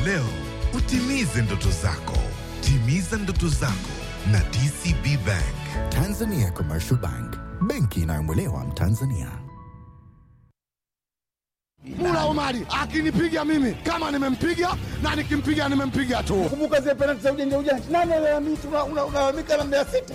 leo utimize ndoto zako. Timiza ndoto zako na DCB Bank. Tanzania Commercial Bank, benki inayomwelewa Mtanzania. Mula Omari akinipiga mimi kama nimempiga na nikimpiga nimempiga tu. Kumbuka zile penalti za ujanja ujanja, nani alalamika? Una- una- Unalalamika na Mbeya City.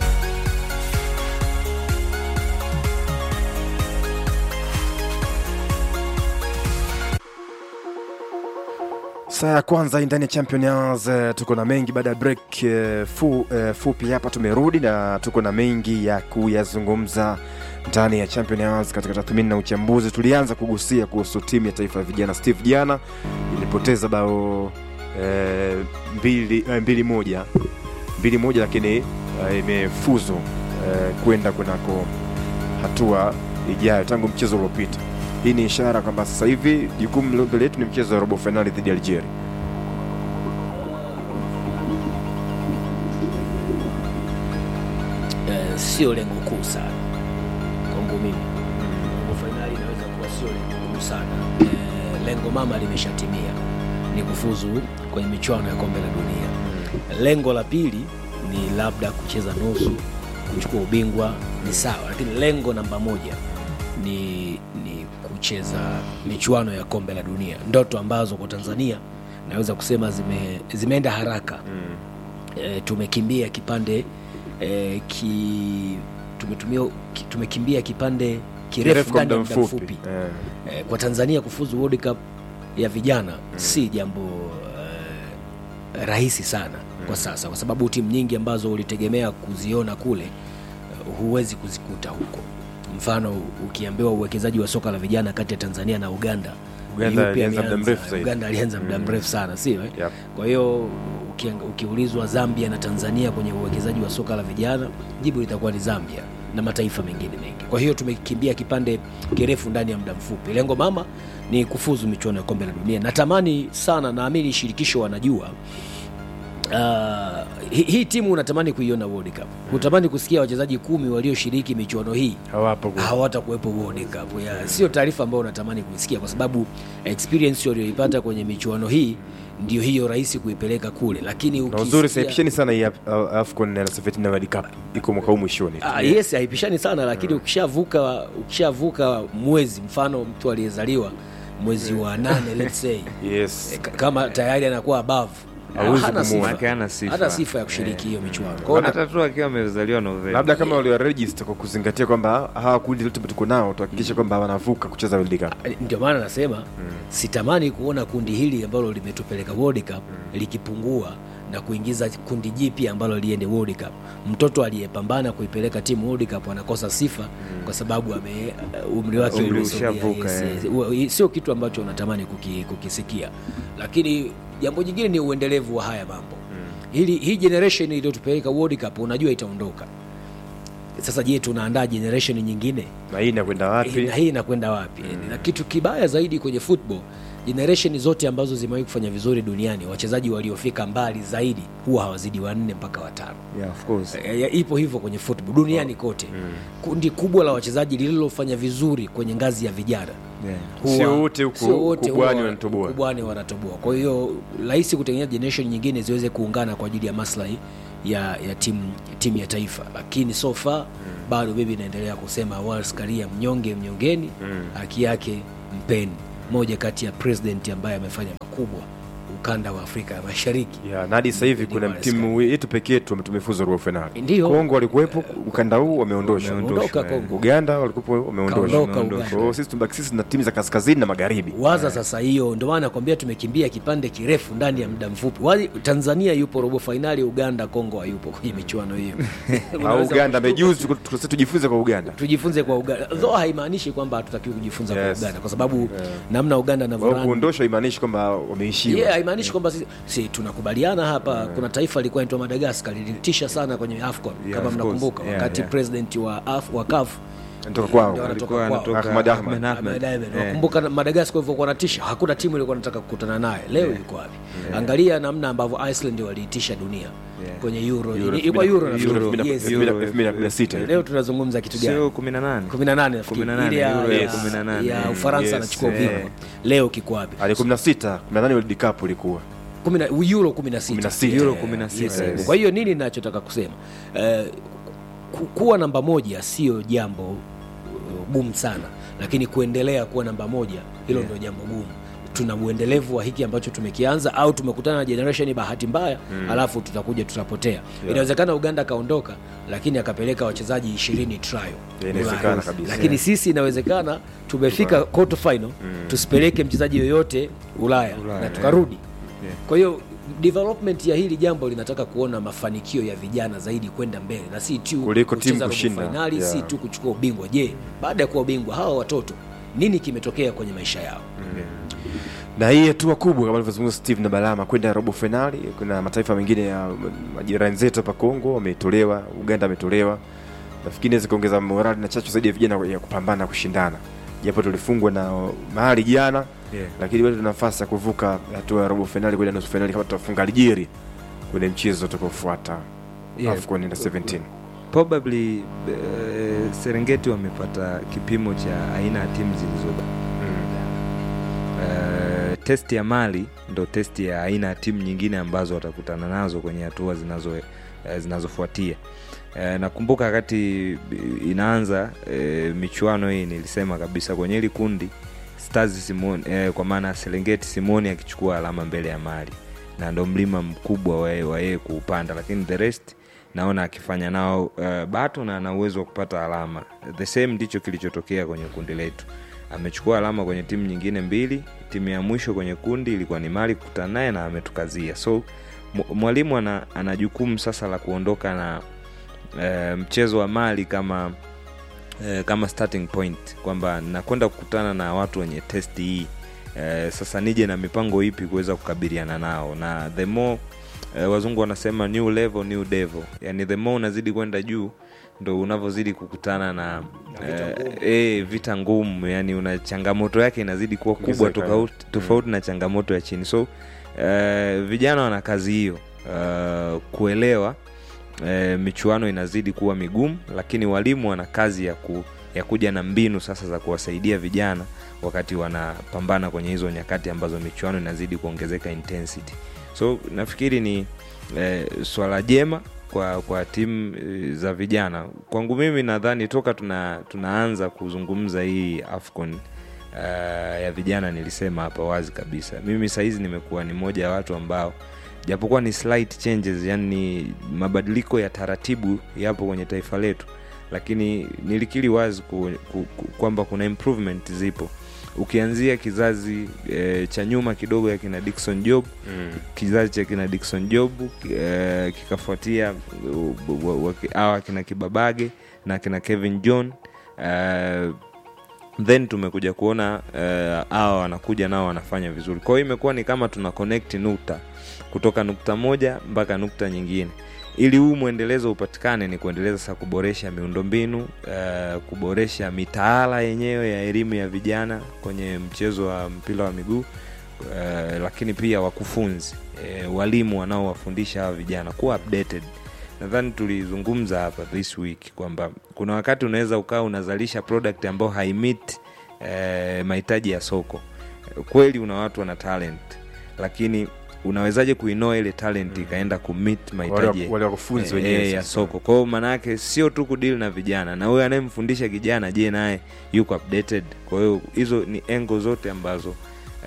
Saa ya kwanza hii ndani ya Champions eh, tuko na mengi baada ya break eh, fu, eh, fupi hapa tumerudi na tuko na mengi ya kuyazungumza ndani ya Champions katika tathmini na uchambuzi. Tulianza kugusia kuhusu timu ya taifa ya vijana Steve jana ilipoteza bao eh, mbili, eh, mbili moja mbili moja, lakini eh, imefuzu eh, kwenda kunako hatua ijayo tangu mchezo uliopita. Hii ni ishara kwamba sasa hivi jukumu mbele yetu ni mchezo wa robo fainali dhidi ya Algeria. eh, sio lengo kuu sana kwangu mimi. Robo fainali inaweza kuwa sio lengo kuu sana. Eh, lengo mama limeshatimia, ni kufuzu kwenye michuano ya kombe la dunia. Lengo la pili ni labda kucheza nusu, kuchukua ubingwa ni sawa, lakini lengo namba moja ni, ni kucheza michuano ya kombe la dunia, ndoto ambazo kwa Tanzania naweza kusema zime, zimeenda haraka e, tumekimbia kipande e, ki, tumetumia, ki, tumekimbia kipande kirefu kwa ndani ya muda muda mfupi. mfupi Eh. e, kwa Tanzania kufuzu World Cup ya vijana si jambo e, rahisi sana kwa sasa, kwa sababu timu nyingi ambazo ulitegemea kuziona kule eh, huwezi kuzikuta huko. Mfano, ukiambiwa uwekezaji wa soka la vijana kati ya Tanzania na Uganda, Uganda yupi alianza muda ameanza? mrefu zaidi. Uganda alianza muda mrefu sana, sio eh? Yep. Kwa hiyo ukiang- ukiulizwa Zambia na Tanzania kwenye uwekezaji wa soka la vijana, jibu litakuwa ni Zambia na mataifa mengine mengi. Kwa hiyo tumekimbia kipande kirefu ndani ya muda mfupi. Lengo mama ni kufuzu michuano ya kombe la dunia. Natamani sana, naamini shirikisho wanajua Uh, hii hi timu unatamani kuiona World Cup. Unatamani kusikia wachezaji kumi walioshiriki michuano hii Hawapo kwa- hawatakuwepo World Cup. Yeah, sio taarifa ambayo unatamani kuisikia kwa sababu experience walioipata kwenye michuano hii ndio hiyo rahisi kuipeleka kule, lakini na uzuri ukisikia- saipisheni sana hii Af- AFCON na Safety na World Cup iko mwaka huu mwishoni tu. Ah, yes haipishani sana lakini ukishavuka ukishavuka mwezi, mfano mtu aliyezaliwa mwezi wa nane let's say Yes. eh, k- kama tayari anakuwa above Hauwezi hana kumuona. sifa. Hana sifa. hana sifa ya kushiriki hiyo michuano. Kwa hiyo hata tu akiwa amezaliwa Novemba. labda kama waliwaregister kwa kuzingatia kwamba hawa kundi lote tuko nao tuhakikishe kwamba wanavuka kucheza World Cup. ndio maana nasema sitamani kuona kundi hili ambalo limetupeleka World Cup likipungua na kuingiza kundi jipya ambalo liende World Cup. Mtoto aliyepambana kuipeleka timu World Cup anakosa sifa kwa sababu ame uh, umri wake Umri umesogea, ushavuka, yes, eh. yes. Ua- Sio kitu ambacho unatamani kuki, kukisikia, lakini jambo jingine ni uendelevu wa haya mambo. Hili hii generation iliyotupeleka World Cup unajua itaondoka. Sasa je, tunaandaa generation nyingine? Na hii inakwenda wapi? na hii inakwenda wapi na kitu kibaya zaidi kwenye football generation zote ambazo zimewahi kufanya vizuri duniani wachezaji waliofika mbali zaidi huwa hawazidi wanne mpaka watano Yeah, of course. E, e, ipo hivyo kwenye football duniani kote kundi kubwa la wachezaji lililofanya vizuri kwenye ngazi ya vijana Yeah. huwa- Sio wote huku sio wote ukubwani huwa- wanatoboa. ukubwani wanatoboa kwa hiyo rahisi kutengeneza generation nyingine ziweze kuungana kwa ajili ya maslahi ya, ya timu timu ya taifa lakini so far bado bibi inaendelea kusema Wallace Karia mnyonge mnyongeni haki yake mpeni moja kati ya president ambaye amefanya makubwa ukanda wa Afrika ya Mashariki Ya, na hadi sasa hivi kuna Wallace timu yetu pekee tu tumefuzu robo finali. Ndio. Kongo walikuwepo ukanda huu wameondoshwa. Wameondoka Kongo. Uganda walikuwa wameondoshwa. Kaondoka Uganda. Kwa hiyo sisi tumebaki sisi na timu za kaskazini na magharibi. waza sasa hiyo ndio maana nakwambia tumekimbia kipande kirefu ndani ya muda mfupi Wali, tanzania yupo robo fainali uganda kongo hayupo kwenye michuano hiyo Au Unaweza Uganda kushtuka. amejuzi tuko- tuko- tujifunze kwa Uganda. tujifunze kwa uganda though haimaanishi kwamba hatutakiwi kujifunza Yes. kwa uganda kwa sababu namna uganda Wao anavyorun kuondoshwa imaanishi kwamba wameishiwa. yeah, haimaanishi kwamba si, si tunakubaliana hapa kuna taifa lilikuwa inaitwa madagascar lilitisha sana kwenye afcon Yeah, kama of mnakumbuka course. Yeah, wakati yeah. president wa, Af, wa CAF Natoka kwao. Ndio Alikuwa kwao. anatoka Ahmad Ahmad. Ahmed Ahmed. Ahmed Ahmed. Eh. Wakumbuka Madagascar ilivyokuwa natisha, hakuna timu ilikuwa nataka kukutana naye. Leo yuko wapi? Angalia namna ambavyo Iceland waliitisha dunia kwenye Euro. Euro Ilikuwa Euro nafikiri. Euro. Yes. Euro. 2016. Leo tunazungumza kitu gani? Sio 18. 18 nafikiri. 18, Ile ya, Euro ya ya, 18. ya Mm, Ufaransa yes, anachukua eh. ubingwa. Leo kiko wapi? Ali 16, 18 World Cup ilikuwa. kumi na- euro 16 16. Euro Eh, 16, yes. yes. kwa hiyo nini ninachotaka kusema eh, ku- kuwa namba moja sio jambo uh, gumu sana lakini kuendelea kuwa namba moja hilo Yeah. ndio jambo gumu tuna uendelevu wa hiki ambacho tumekianza au tumekutana na generation bahati mbaya mm. alafu tutakuja tutapotea inawezekana uganda akaondoka lakini akapeleka wachezaji ishirini trial inawezekana Ulaya. kabisa. lakini sisi inawezekana tumefika quarter final tusipeleke mchezaji yoyote ulaya, Ulaya, na yeah. tukarudi Yeah. kwa hiyo development ya hili jambo linataka kuona mafanikio ya vijana zaidi kwenda mbele na si tu Kuliko kucheza timu robo kushinda. finali Yeah. si tu kuchukua ubingwa je baada ya kuwa ubingwa hawa watoto nini kimetokea kwenye maisha yao na hii hatua kubwa kama alivyozungumza Steve na Balama kwenda robo finali. Kuna mataifa mengine ya majirani zetu hapa Kongo wametolewa, Uganda ametolewa. Nafikiri inaweza kuongeza morali na chachu zaidi ya vijana ya kupambana kushindana, japo tulifungwa na mahali jana Yeah. lakini bado tuna nafasi ya kuvuka hatua ya robo finali kwenda nusu finali kama tutafunga Algeria kwenye mchezo utakaofuata Yeah. AFCON under 17. probably uh, Serengeti wamepata kipimo cha aina ya timu zilizoba uh, test ya Mali ndo test ya aina ya timu nyingine ambazo watakutana nazo kwenye hatua zinazo uh, zinazofuatia uh, nakumbuka wakati inaanza uh, michuano hii nilisema kabisa kwenye hili kundi Stars Simoni eh, kwa maana Serengeti Simoni akichukua alama mbele ya Mali na ndo mlima mkubwa wa yeye- wa yeye kuupanda, lakini the rest naona akifanya nao uh, bato na ana uwezo wa kupata alama. The same ndicho kilichotokea kwenye kundi letu. Amechukua alama kwenye timu nyingine mbili. Timu ya mwisho kwenye kundi ilikuwa ni Mali kukutana naye na ametukazia. So mu- mwalimu ana, ana jukumu sasa la kuondoka na uh, mchezo wa Mali kama eh, kama starting point kwamba nakwenda kukutana na watu wenye test hii eh, sasa nije na mipango ipi kuweza kukabiliana nao na the more eh, wazungu wanasema new level new devil yani the more unazidi kwenda juu ndo unavyozidi kukutana na eh, eh, vita ngumu yani una changamoto yake inazidi kuwa kubwa Ongezeka. tofauti tofauti na changamoto ya chini so eh, vijana wana kazi hiyo eh, kuelewa e, michuano inazidi kuwa migumu lakini walimu wana kazi ya, ku, ya kuja na mbinu sasa za kuwasaidia vijana wakati wanapambana kwenye hizo nyakati ambazo michuano inazidi kuongezeka intensity so nafikiri ni e, swala jema kwa kwa timu e, za vijana kwangu mimi nadhani toka tuna, tunaanza kuzungumza hii afcon uh, ya vijana nilisema hapa wazi kabisa mimi sahizi nimekuwa ni moja ya watu ambao japokuwa ni slight changes yani mabadiliko ya taratibu yapo kwenye taifa letu lakini nilikiri wazi ku, ku, ku, kwamba kuna improvement zipo ukianzia kizazi e, cha nyuma kidogo ya kina dikson job Mm. kizazi cha kina dikson job e, kikafuatia uh, wa- wa- awa kina kibabage na kina kevin john e, then tumekuja kuona hawa uh, wanakuja nao wanafanya vizuri kwa hiyo imekuwa ni kama tuna connect nukta kutoka nukta moja mpaka nukta nyingine ili huu mwendelezo upatikane ni kuendeleza sasa kuboresha miundombinu uh, kuboresha mitaala yenyewe ya elimu ya vijana kwenye mchezo wa mpira wa miguu uh, lakini pia wakufunzi uh, walimu wanaowafundisha hawa vijana kuwa updated nadhani tulizungumza hapa this week kwamba kuna wakati unaweza ukawa unazalisha product ambayo haimit eh, mahitaji ya soko kweli una watu wana talent lakini unawezaje kuinoa ile talent ikaenda kumit mahitaji Wale- wale wakufunzi eh, wenyewe eh, ya sasa. soko kwao maanaake sio tu kudili na vijana na huyo anayemfundisha kijana je naye yuko updated kwa hiyo hizo ni engo zote ambazo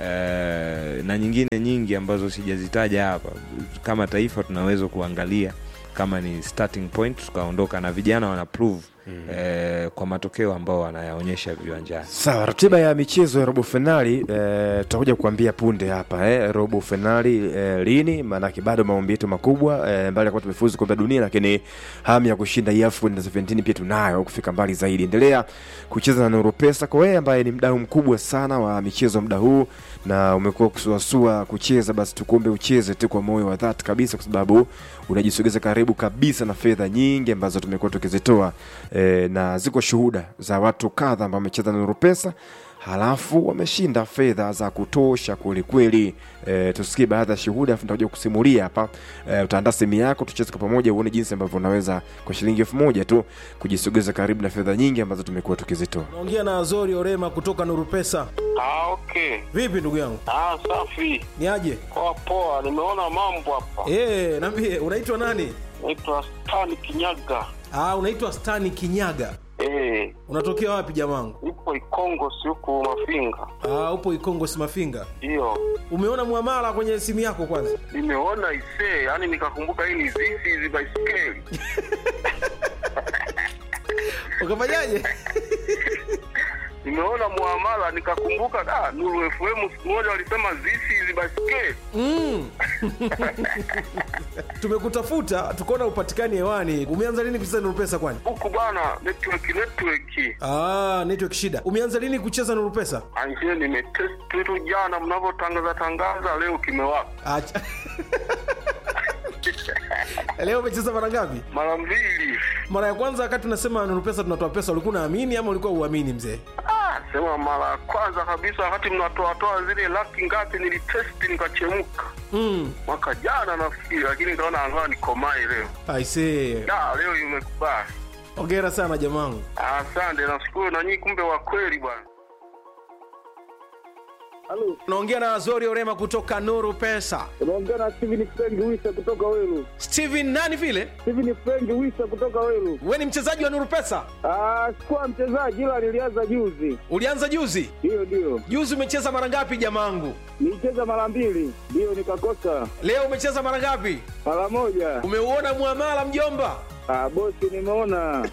eh, na nyingine nyingi ambazo sijazitaja hapa kama taifa tunaweza kuangalia kama ni starting point tukaondoka na vijana wana prove eh, kwa matokeo ambao wanayaonyesha viwanjani sawa ratiba ya michezo ya robo fainali eh, tutakuja kuambia punde hapa eh, robo fainali eh, lini maanake bado maombi yetu makubwa eh, mbali ya kuwa tumefuzu kombe la dunia lakini hamu ya kushinda hii AFCON na 17 pia tunayo kufika mbali zaidi endelea kucheza na Nuru Pesa kwa wewe ambaye ni mdau mkubwa sana wa michezo muda huu na umekuwa kusuasua kucheza basi tukuombe ucheze tu kwa moyo wa dhati kabisa kwa sababu unajisogeza karibu kabisa na fedha nyingi ambazo tumekuwa tukizitoa e, na ziko shuhuda za watu kadha ambao wamecheza na Nuru Pesa halafu wameshinda fedha za kutosha kwelikweli. E, tusikie baadhi ya shuhuda afu nitakuja kusimulia hapa. E, utaandaa simu yako tucheze kwa pamoja uone jinsi ambavyo unaweza kwa shilingi elfu moja tu kujisogeza karibu na fedha nyingi ambazo tumekuwa tukizitoa. naongea na azori orema kutoka nuru pesa Ah, okay. vipi ndugu yangu Ah, safi. ni aje Poa poa, nimeona mambo hapa. e, nambie unaitwa nani Naitwa Stan Kinyaga. ah, unaitwa stani kinyaga Eh, unatokea wapi jamangu nipo Ikongo si huku Mafinga. ah, upo ikongo simafinga Ndio. umeona mwamala kwenye simu yako kwanza Nimeona isee, yani nikakumbuka hii ni zizi hizi baiskeli. ukafanyaje Nimeona muamala nikakumbuka da Nuru FM siku moja walisema zizi hizi baiskeli. mm. tumekutafuta tukaona upatikani hewani umeanza lini kucheza nuru pesa kwani Huku bwana network network. ah, network shida umeanza lini kucheza nuru pesa Anjie nimetest tu jana mnavyotangaza tangaza leo kimewaka. Acha. leo umecheza mara ngapi Mara mbili. mara ya kwanza wakati unasema nuru pesa tunatoa pesa ulikuwa unaamini ama ulikuwa uamini mzee Ah, sema mara ya kwanza kabisa wakati mnatoatoa zile laki ngapi nilitesti nikachemka mm. mwaka jana nafikiri, lakini nikaona angaa nikomai leo. aisee Da, leo imekubali. ongera sana jamangu Asante, nashukuru na nyinyi, kumbe wa kweli bwana. unaongea na azori orema kutoka nuru pesa unaongea na Steven Frank Wisa kutoka Welu. steven nani vile Steven Frank Wisa kutoka Welu. we ni mchezaji wa nuru pesa Ah, sikuwa mchezaji ila nilianza juzi. ulianza juzi Ndio, ndio. juzi umecheza mara ngapi jamangu Nilicheza mara mbili, ndio nikakosa leo umecheza mara ngapi mara moja. umeuona mwamala mjomba Ah, bosi nimeona.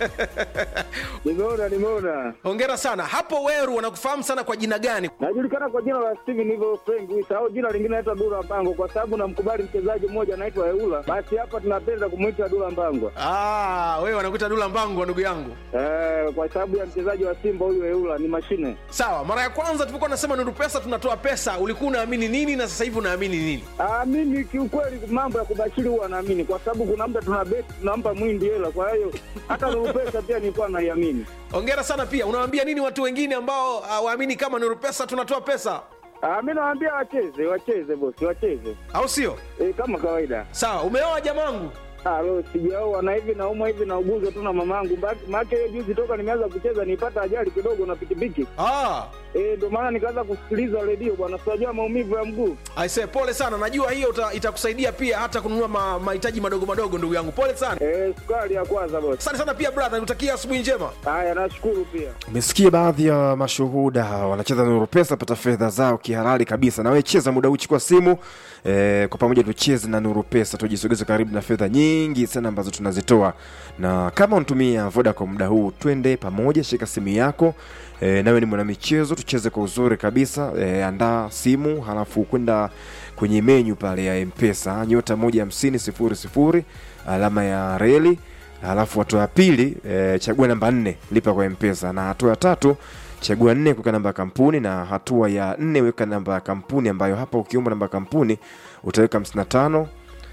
nimeona, nimeona. hongera sana hapo weru wanakufahamu sana kwa jina gani Najulikana kwa jina la Steven hivyo Frank Wisa au jina lingine naitwa Dula Mbango kwa sababu namkubali mchezaji mmoja anaitwa Eula. Basi hapa tunapenda kumwita Dula Mbango. ah, wewe wanakuita dula mbangu wa ndugu yangu Eh, kwa sababu ya mchezaji wa Simba huyu Eula ni mashine. sawa mara ya kwanza tulipokuwa nasema nuru pesa tunatoa pesa ulikuwa unaamini nini na sasa hivi unaamini nini Ah, mimi kiukweli mambo ya kubashiri huwa naamini kwa sababu kuna muda tuna beti tunampa mwindi hela, kwa hiyo hata Nuru pesa pia nilikuwa naiamini. hongera sana pia unawaambia nini watu wengine ambao hawaamini kama nuru pesa tunatoa pesa Ah, mimi nawaambia wacheze, wacheze bosi, wacheze au sio e, kama kawaida. sawa umeoa jamangu Ah, lo sijaoa na hivi naumwa hivi nauguzwa tu na mamangu. Maana hiyo juzi toka nimeanza kucheza nipata ajali kidogo na pikipiki. ah. Eh, ndio maana nikaanza kusikiliza redio bwana, sijajua maumivu ya mguu. aise pole sana najua hiyo uta- itakusaidia pia hata kununua ma- mahitaji madogo madogo ndugu yangu pole sana Eh, sukari ya kwanza bosi. asante sana pia brother nikutakia asubuhi njema Haya, nashukuru pia. umesikia baadhi ya mashuhuda wanacheza nuru pesa pata fedha zao kihalali kabisa na wewe cheza muda huu chukua simu e, kwa pamoja tucheze na nuru pesa tujisogeze karibu na fedha nyingi sana ambazo tunazitoa na kama unatumia vodacom muda huu twende pamoja shika simu yako e, nawe ni mwanamichezo tucheze kwa uzuri kabisa e, andaa simu halafu kwenda kwenye menyu pale ya mpesa nyota moja hamsini sifuri sifuri alama ya reli halafu hatua ya pili e, chagua namba nne lipa kwa mpesa na hatua ya tatu chagua nne kuweka namba ya kampuni na hatua ya nne weka namba ya kampuni ambayo hapa ukiomba namba ya kampuni utaweka 55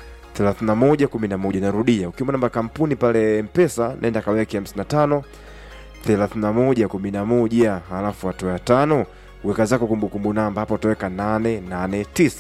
31 11 narudia ukiomba namba ya kampuni pale mpesa nenda kaweke 55 31 11 halafu hatua ya tano weka zako kumbukumbu namba hapa utaweka 889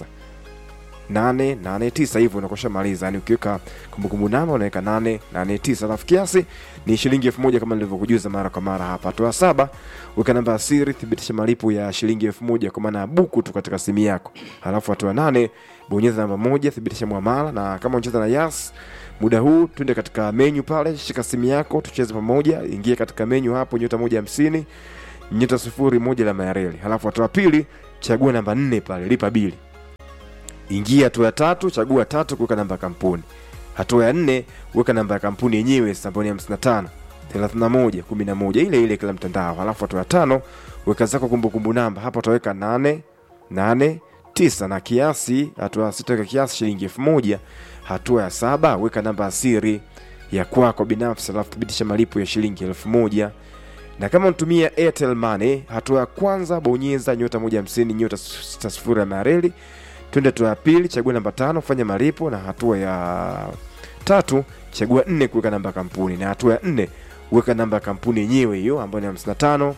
889 hivyo unakosha maliza yani ukiweka kumbukumbu namba unaweka 889 alafu kiasi ni shilingi elfu moja kama nilivyokujuza mara kwa mara hapa hatua ya saba weka namba ya siri thibitisha malipo ya shilingi elfu moja kwa maana ya buku tu katika simu yako halafu hatua ya nane bonyeza namba moja thibitisha mwamala na kama unacheza na yas muda huu twende katika menyu pale shika simu yako tucheze pamoja ingia katika menyu hapo nyota moja hamsini nyota sifuri moja la mayareli halafu hatua ya pili chagua namba nne pale lipa bili ingia hatua ya tatu chagua tatu kuweka namba ya kampuni hatua ya nne weka namba ya kampuni yenyewe ambayo ni 55 31 11 ile ile kila mtandao halafu hatua ya tano weka zako kumbukumbu namba hapa utaweka 8 8 9 na kiasi hatua ya sita weka kiasi shilingi elfu moja hatua ya saba weka namba ya siri ya kwako binafsi alafu thibitisha malipo ya shilingi elfu moja na kama unatumia airtel money hatua ya kwanza bonyeza nyota moja hamsini nyota sita sifuri ya mareli twende hatua ya pili chagua namba tano fanya malipo na hatua ya tatu chagua nne kuweka namba ya kampuni na hatua ya nne weka namba ya kampuni yenyewe hiyo ambayo ni 55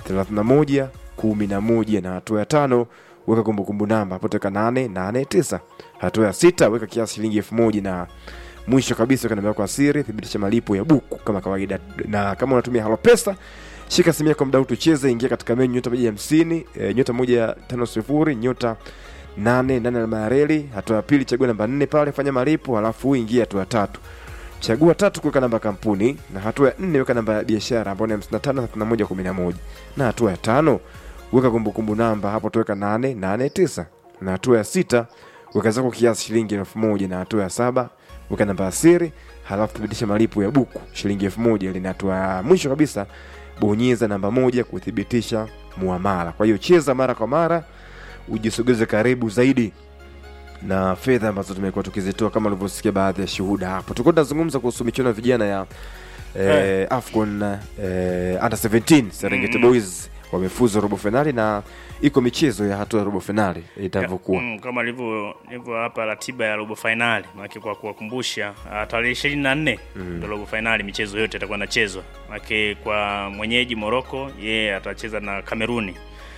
31 11 na hatua ya tano weka kumbukumbu namba hapo teka 889 hatua ya sita weka kiasi shilingi elfu moja na mwisho kabisa weka namba yako ya siri thibitisha malipo ya buku kama kawaida na kama unatumia halo pesa shika simu yako mdau tucheze ingia katika menyu nyota moja hamsini e, nyota moja tano sifuri nyota nane nane alama ya reli hatua ya pili chagua namba nne pale fanya malipo halafu ingia hatua ya tatu chagua tatu kuweka namba ya kampuni na hatua ya nne weka namba ya biashara ambayo ni 55 31 11 na hatua ya tano weka kumbukumbu namba hapo tuweka 889 na hatua ya sita weka zako kiasi shilingi elfu moja na hatua ya saba weka namba ya siri halafu thibitisha malipo ya buku shilingi elfu moja ili na hatua ya mwisho kabisa bonyeza namba moja kuthibitisha muamala kwa hiyo cheza mara kwa mara ujisogeze karibu zaidi na fedha ambazo tumekuwa tukizitoa kama ulivyosikia baadhi ya shuhuda hapo tulikuwa tunazungumza kuhusu michuano ya vijana ya eh, afcon eh, under 17 serengeti boys wamefuza robo fainali na iko michezo ya hatua ya robo fainali itavyokuwa Mm, kama ilivyo ilivyo hapa ratiba ya robo fainali maanake kwa kuwakumbusha ah, tarehe ishirini na nne ndo robo fainali michezo yote itakuwa inachezwa maanake kwa mwenyeji moroko yeye atacheza na kameruni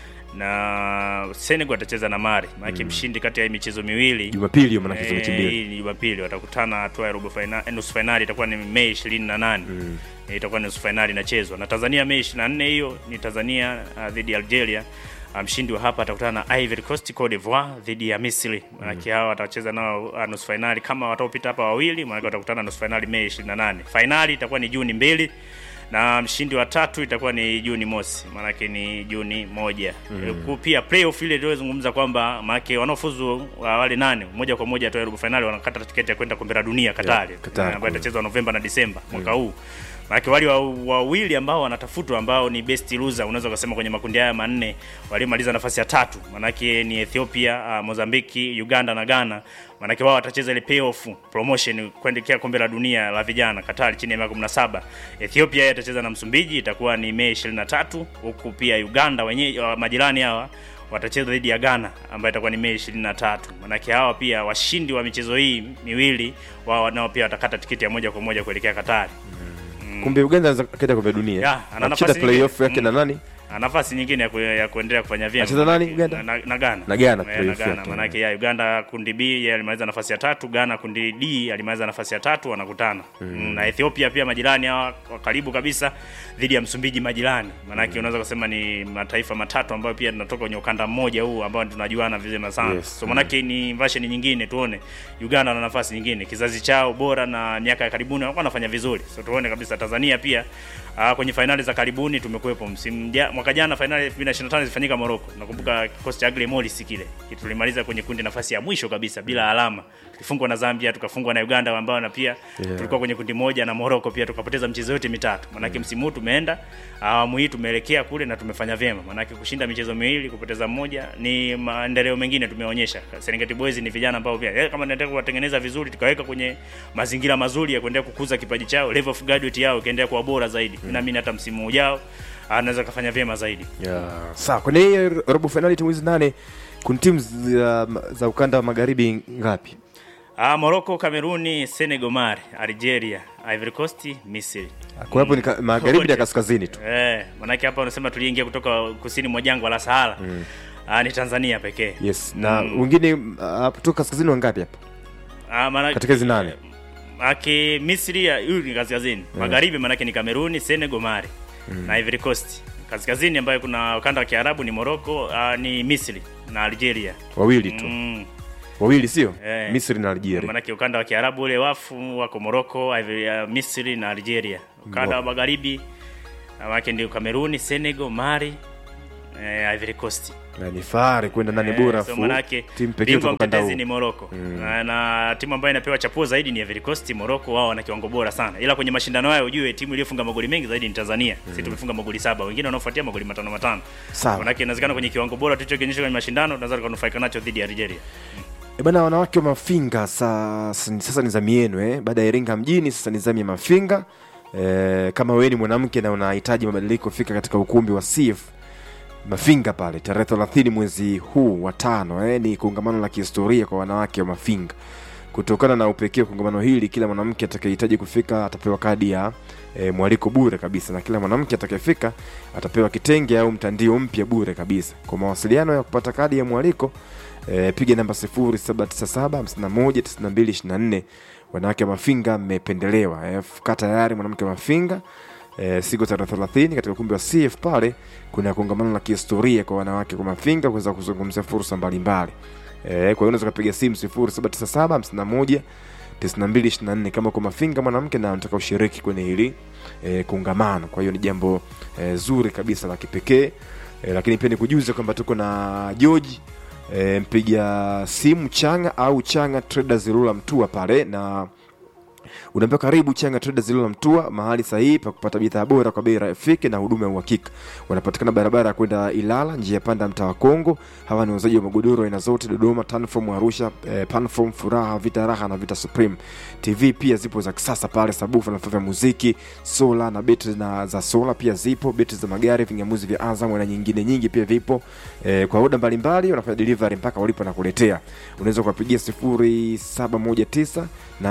na senegal atacheza na mari maanake mshindi kati ya hii michezo miwili jumapili hiyo maanake hizo mechi Eh, mbili hii ni Jumapili watakutana hatua ya robo fainali, eh, nusu fainali itakuwa ni Mei 28. Eh, Itakuwa ni nusu fainali inachezwa na Tanzania Mei 24, hiyo ni Tanzania ah, dhidi ya Algeria. Ah, Mshindi wa hapa atakutana na Ivory Coast Cote d'Ivoire dhidi ya Misri. Maanake hawa watacheza nao ah, nusu fainali kama wataopita hapa wawili, maanake watakutana nusu fainali Mei 28. Fainali itakuwa ni Juni mbili na mshindi wa tatu itakuwa ni Juni mosi, maanake ni Juni moja. Mm. Pia playoff ile iliyozungumza kwamba maanake wanaofuzu wa wale nane moja kwa moja hatua ya robo fainali wanakata tiketi ya kwenda kombe la dunia Katari, Yeah, Qatar ambayo kule. itachezwa Novemba na Disemba mwaka huu. Maanake wale wa- wawili ambao wanatafutwa ambao ni best loser, unaweza ukasema kwenye makundi haya manne waliomaliza nafasi ya tatu, maanake ni Ethiopia, uh, Mozambiki, Uganda na Ghana. Maanake wao watacheza ile playoff promotion kuelekea kombe la dunia la vijana Katari chini ya miaka 17. Ethiopia yeye atacheza na Msumbiji, itakuwa ni Mei 23, huku pia Uganda wenyewe wa majirani hawa watacheza dhidi ya Ghana ambayo itakuwa ni Mei 23. Maanake hawa pia washindi wa michezo hii miwili wao nao pia watakata tiketi ya moja kwa moja kuelekea Katari. kumbe uganda anaweza kaenda kombe la dunia Ya, ana Anacheza nafasi playoff nyingine. yake na nani Ana nafasi nyingine ya, ku, ya kuendelea kufanya vyema. Anacheza nani, Manake- Uganda? Na, na Ghana. Na Ghana, Eh, na playoff Ghana. yake. Manake ya Uganda kundi B yeye alimaliza nafasi ya tatu, Ghana kundi D alimaliza nafasi ya tatu wanakutana. Mm. Na Ethiopia pia majirani hawa wa karibu kabisa dhidi ya Msumbiji majirani. Manake unaweza kusema ni mataifa matatu ambayo pia tunatoka kwenye ukanda mmoja huu ambao tunajuana vizema sana. Yes. So manake ni version nyingine tuone Uganda na nafasi nyingine. Kizazi chao bora na miaka ya karibuni wanakuwa wanafanya vizuri. So tuone kabisa Tanzania pia uh, kwenye fainali za karibuni tumekuwepo msimu ja, mwaka jana fainali 2025 zilifanyika Morocco. Nakumbuka kikosi cha Agre Morris kile. Tulimaliza kwenye kundi nafasi ya mwisho kabisa bila alama. Tulifungwa na Zambia, tukafungwa na Uganda ambao na pia Yeah. tulikuwa kwenye kundi moja na Morocco pia tukapoteza michezo yote mitatu. Manake msimu huu tumeenda awamu hii tumeelekea kule na tumefanya vyema. Manake kushinda michezo miwili, kupoteza mmoja ni maendeleo mengine tumeonyesha. Serengeti Boys ni vijana ambao pia eh, kama tunataka kuwatengeneza vizuri tukaweka kwenye mazingira mazuri ya kuendelea kukuza kipaji chao, level of graduate yao ikaendelea kuwa bora zaidi. Mm. Naamini hata msimu ujao anaweza kafanya vyema zaidi. yeah. sawa kwenye hii robo fainali timu hizi nane kuna timu za, za ukanda wa magharibi ngapi Ah, Morocco, Kameruni, Senegal, Mali, Algeria, Ivory Coast, Misri. kwa hapo ni ka- magharibi na Wote. kaskazini tu Eh, manake hapa unasema tuliingia kutoka kusini mwa jangwa la Sahara. Mm. Ah, ni Tanzania pekee. yes na Mm. wengine uh, kutoka kaskazini wangapi hapa Ah, maana katika hizi nane Manake Misri ya- huyu ni kaskazini. Magharibi manake ni Kameruni, Senegal, Mali na Ivory Coast. Kaskazini ambayo kuna ukanda wa Kiarabu ni Morocco, uh, ni Misri na Algeria. wawili tu Mm. wawili sio Eh. misri na algeria Manake ukanda wa Kiarabu ule wafu wako Morocco, Ivory- uh, Misri na Algeria. Ukanda wa magharibi uh, manake ndio Kameruni, Senegal, Mali, eh, Ivory Coast. na ni fahari kwenda nane Eh, bora so fu manake timu pekee bingwa kutoka ukanda mtetezi huu ni Morocco na, na timu ambayo inapewa chapuo zaidi ni Ivory Coast. Morocco wao wana kiwango bora sana, ila kwenye mashindano hayo ujue timu iliyofunga magoli mengi zaidi ni Tanzania. Sisi tumefunga magoli saba, wengine wanaofuatia magoli matano matano. Sawa. Manake inawezekana kwenye kiwango bora tulichokionyesha kwenye mashindano tunaweza tukanufaika nacho dhidi ya Algeria. E bana, wanawake wa Mafinga sasa, sasa ni zamu yenu eh. Baada ya Iringa mjini, sasa ni zamu ya Mafinga. E, kama wewe ni mwanamke na unahitaji mabadiliko, fika katika ukumbi wa CF Mafinga pale tarehe 30 mwezi huu wa tano eh. Ni kongamano la kihistoria kwa wanawake wa Mafinga. kutokana na upekee wa kongamano hili kila mwanamke atakayehitaji kufika atapewa kadi ya e, mwaliko bure kabisa na kila mwanamke atakayefika atapewa kitenge au mtandio mpya bure kabisa kwa mawasiliano ya kupata kadi ya mwaliko e, piga namba 0797519224 wanawake wa mafinga mmependelewa e, kaa tayari mwanamke wa mafinga e, siku tarehe 30 katika ukumbi wa CF pale kuna kongamano la kihistoria kwa wanawake kwa mafinga kuweza kuzungumzia fursa mbalimbali e, kwa hiyo unaweza kupiga simu 079751 9224 kama kwa mafinga mwanamke na unataka ushiriki kwenye hili e, kongamano kwa hiyo ni jambo e, zuri kabisa la kipekee e, lakini pia nikujuze kwamba tuko na George e, mpiga simu changa au changa traders Ilula mtua pale na unaambiwa karibu changa traders Ilula mtua mahali sahihi pa kupata bidhaa bora kwa bei rafiki na huduma ya uhakika wanapatikana barabara ya kwenda ilala njia ya panda mtaa wa kongo hawa ni wauzaji wa magodoro aina zote dodoma tanform arusha eh, panform furaha vita raha na vita supreme tv pia zipo za kisasa pale sabufa na vifaa vya muziki sola na betri na za sola pia zipo betri za magari vingamuzi vya azam na nyingine nyingi pia vipo eh, kwa oda mbalimbali wanafanya delivery mpaka walipo na kuletea unaweza kuwapigia 0719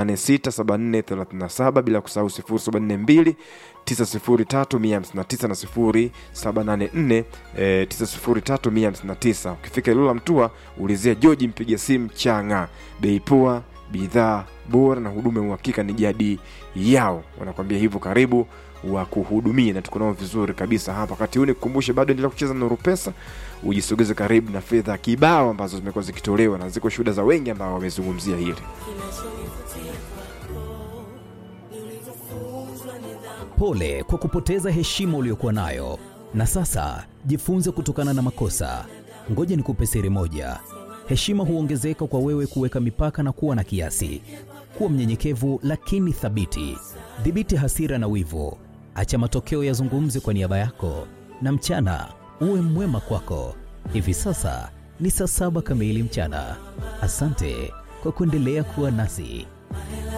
867437 bila kusahau 0742 903159 na 0784 eh, 903159 ukifika ilula mtua ulizia joji mpiga simu changa bei poa bidhaa bora na huduma ya uhakika ni jadi yao wanakwambia hivyo karibu wa kuhudumia na tuko nao vizuri kabisa hapa wakati huu nikukumbushe bado endelea kucheza nuru pesa ujisogeze karibu na fedha kibao ambazo zimekuwa zikitolewa na ziko shuhuda za wengi ambao wamezungumzia hili Pole kwa kupoteza heshima uliyokuwa nayo, na sasa jifunze kutokana na makosa. Ngoja nikupe siri moja: heshima huongezeka kwa wewe kuweka mipaka na kuwa na kiasi. Kuwa mnyenyekevu lakini thabiti. Dhibiti hasira na wivu, acha matokeo yazungumze kwa niaba yako, na mchana uwe mwema kwako. Hivi sasa ni saa saba kamili mchana. Asante kwa kuendelea kuwa nasi.